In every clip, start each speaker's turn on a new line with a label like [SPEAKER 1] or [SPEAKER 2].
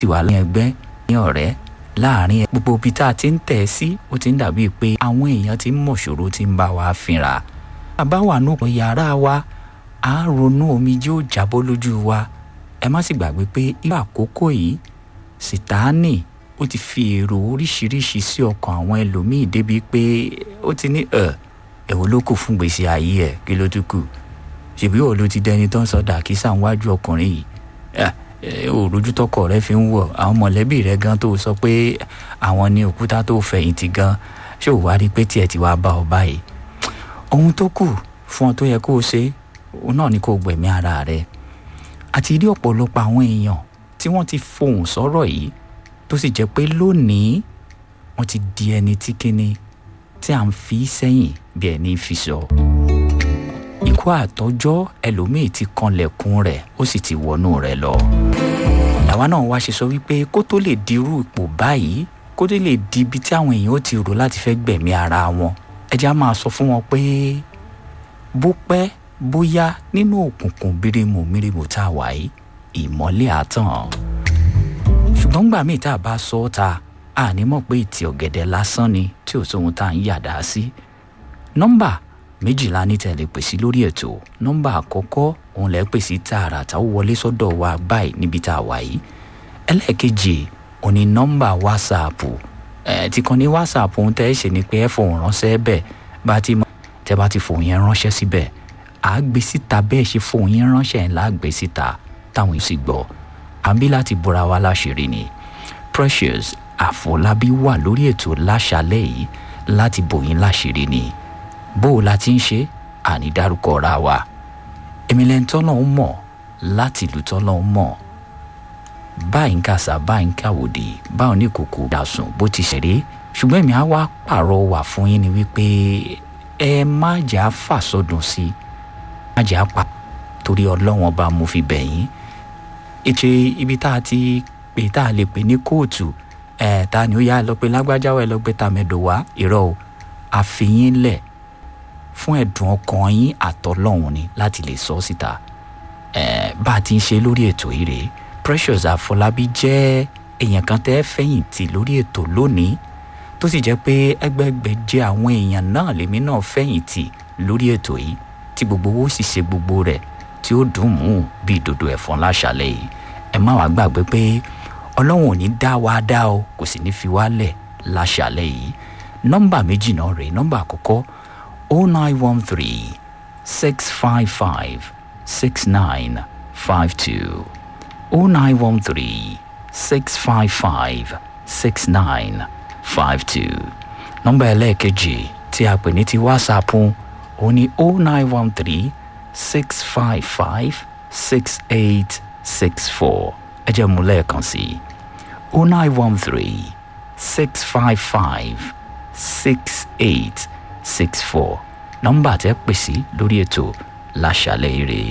[SPEAKER 1] ti wà lẹ́yìn ẹgbẹ́ ní ọ̀rẹ́ láàrin gbogbo ibi tá a ti ń tẹ̀ sí ó ti ń dàbí pé àwọn èèyàn ti ń mọ̀ṣòro ti ń bá wa fínra bàbá wà nù yàrá wa à ń ronú omijé ó jábọ́ lójú wa ẹ má sì gbàgbé pé irú àkókò yìí sìtáánì ó ti fi èrò oríṣiríṣi sí ọkàn àwọn ẹlòmíì débi pé ó ti ní ẹ ẹ̀wọ̀n ló kù fún gbèsè ayé ẹ̀ kí ló tún kù ṣèbí ò ló ti dẹni tó ń sọ dàkísà níwájú ọkùnrin yìí òrojú tọkọ rẹ fi ń wọ àwọn mọ̀lẹ́bí rẹ gan tó sọ pé àwọn ní òkúta tó fẹ̀yìntì gan ṣé ò wá rí pé tiẹ̀ ti wá bá ọ báyìí ohun tó kù fún ọ tó yẹ kó o ṣe òun náà ni kó o gbẹ̀mí ara rẹ àti rí ọ̀pọ̀lọpọ̀ àwọn èèyàn tí wọ́n ti fohùn sọ̀rọ̀ yìí tó sì jẹ́ pé lónìí wọ́n ti di ẹni tí kíni tí à ń fi sẹ́yìn bí ẹni fi sọ. ikú àtọ́jọ́ ẹlòmíì ti kanlẹ̀kùn rẹ̀ ó sì ti wọnú rẹ̀ lọ. làwa náà wá ṣe sọ wípé kó tó lè dirú ipò báyìí kó tó lè di ibi tí àwọn èèyàn ó ti rò láti fẹ́ gbẹ̀mí ara wọn ẹ jẹ́ á máa sọ fún wọn pé bó pẹ́ bóyá nínú òkùnkùn bírímù mírímù tá a wà yìí ìmọ́lẹ̀ àtàn ṣùgbọ́n gbà míì tá a bá sọ ọ́ ta àní mọ̀ pé ìtì ọ̀gẹ̀dẹ̀ lásán ni tí ò sóhun tá à ń yàdá sí. nọ́mbà méjìlá ní tẹ̀lé pè sí lórí ètò nọ́mbà àkọ́kọ́ òun lẹ́ pè sí tààràtà ó wọlé sọ́dọ̀ wa báyìí níbi tá a wà yìí. ẹlẹ́ẹ̀kejì òun ni nọ́mbà wásaàpù ẹ̀ tí kan ní wásaàpù òun tẹ́ ẹ ṣe ni pé ẹ fòun ránṣẹ́ bẹ́ẹ̀ bá ti mọ tẹ́ bá ti fòun yẹn ránṣẹ́ síbẹ̀ àá gbé síta bẹ́ẹ̀ ṣe fòun yẹn ránṣẹ́ ńlá gbé síta táwọn yóò sì gbọ́ àbí láti bora wa láṣìírí ni Precious Àfọlábí wà lórí ètò láṣálẹ́ yìí láti bòyín láṣìírí ni bó o la ti ń ṣe àní dárúkọ ra wa èmi lẹ́ni tọ́lọ́ ń mọ̀ láti ìlú tọ́lọ́ ń mọ̀ báyìí ń kàṣà báyìí ń kàwòdì báwọn ní kòkó dàsùn bó ti ṣeré ṣùgbọ́n èmi á wá pààrọ̀ wà fún yín ni wípé ẹ má jà fàsọdùn sí i má jà pa torí ọlọ́wọ́n ọba mo fi bẹ̀ yín ètò ibi tá a ti pè tá a lè pè ní kóòtù ẹ̀ ta ni ó yá lọ pé lágbájá ẹ lọ gbé tàmẹ̀dò wá irọ́ o àfihàn lẹ̀ fún ẹ̀dùn ọkàn yín àtọ́lọ́hún ni láti lè sọ síta ẹ̀ bá a ti ń ṣe lórí ètò yìí rèé Precious Àfọlábí jẹ́ èèyàn kan tẹ́ fẹ̀yìntì lórí ètò lónìí tó sì jẹ́ pé ẹgbẹ́gbẹ́ jẹ́ àwọn èèyàn náà lèmi náà fẹ̀yìntì lórí ètò yìí tí gbogbo owó sì ṣe gbogbo rẹ̀ tí ó dùn mú bí ìdodo ẹ̀fọn láṣálẹ̀ yìí ẹ má wàá gbàgbé pé ọlọ́run ò ní dá wa dá o kò sì ní fi wá lẹ̀ láṣálẹ̀ yìí nọ́mbà méjì náà rèé nọ́mbà àkọ́kọ́ o nine one three six five five six nine five two o nine one three six five five six nine five two nọ́mbà ẹlẹ́ẹ̀kejì tí a pè ní ti wásaapù òun ni o nine one three six five five six eight six four ẹ jẹ́ mú lẹ́ẹ̀kan sí i o nine one three six five five six eight six four nọ́mbà tẹ́ pè sí lórí ètò láṣálẹ́ ire.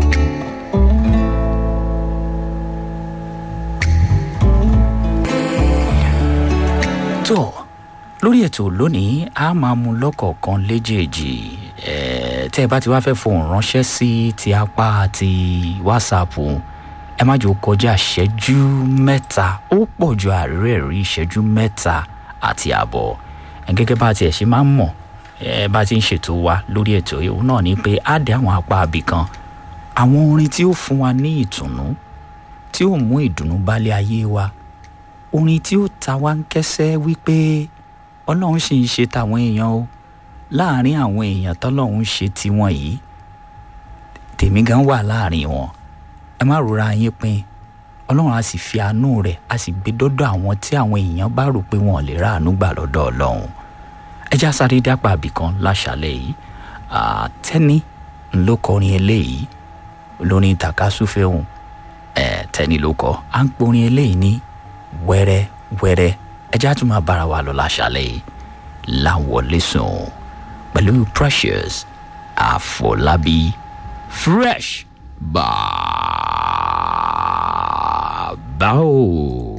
[SPEAKER 1] tó lórí ètò lónìí a máa mú lọ́kọ̀ọ̀kan léjèèjì ẹ̀ẹ́ tẹ́ ẹ bá ti wá fẹ́ fohùn ránṣẹ́ sí ti apá ti wásaapù ẹ má jò kọjá ìṣẹ́jú mẹ́ta ó pọ̀ ju àárẹ̀ rí ìṣẹ́jú mẹ́ta àti àbọ̀ gẹ́gẹ́ bá tiẹ̀ ṣe máa ń mọ̀ ẹ bá ti ń ṣètò wa lórí ètò yìí náà ni pé á dé àwọn apá abì kan àwọn orin tí ó fún wa ní ìtùnú tí ó mú ìdùnnú bálé ayé wa orin tí ó ta wá ń kẹ́sẹ́ wípé ọlọ́run sì ń ṣe tàwọn èèyàn o láàrin àwọn èèyàn tọ́lọ́run ṣe tiwọn yìí tèmi gan wà láàrin wọn ẹ má rora yín pin ọlọ́run á sì fi àánú rẹ̀ á sì gbé dọ́dọ̀ àwọn tí àwọn èèyàn bá rò pé wọn ò lè ráàánú gbà lọ́dọ̀ ọlọ́run ẹ já sáré dápà àbìkan láṣálẹ́ yìí tẹ́ni ló kọrin eléyìí lórin takasúfẹ́ òun tẹ́ni ló kọ à ń porin eléyìí ní wẹ́rẹ́ wẹ́rẹ́ ẹ já tún máa bára wa lọ láṣálẹ́ yìí láwọlé sùn pẹ̀lú Precious Àfọlábí fresh bàbá o.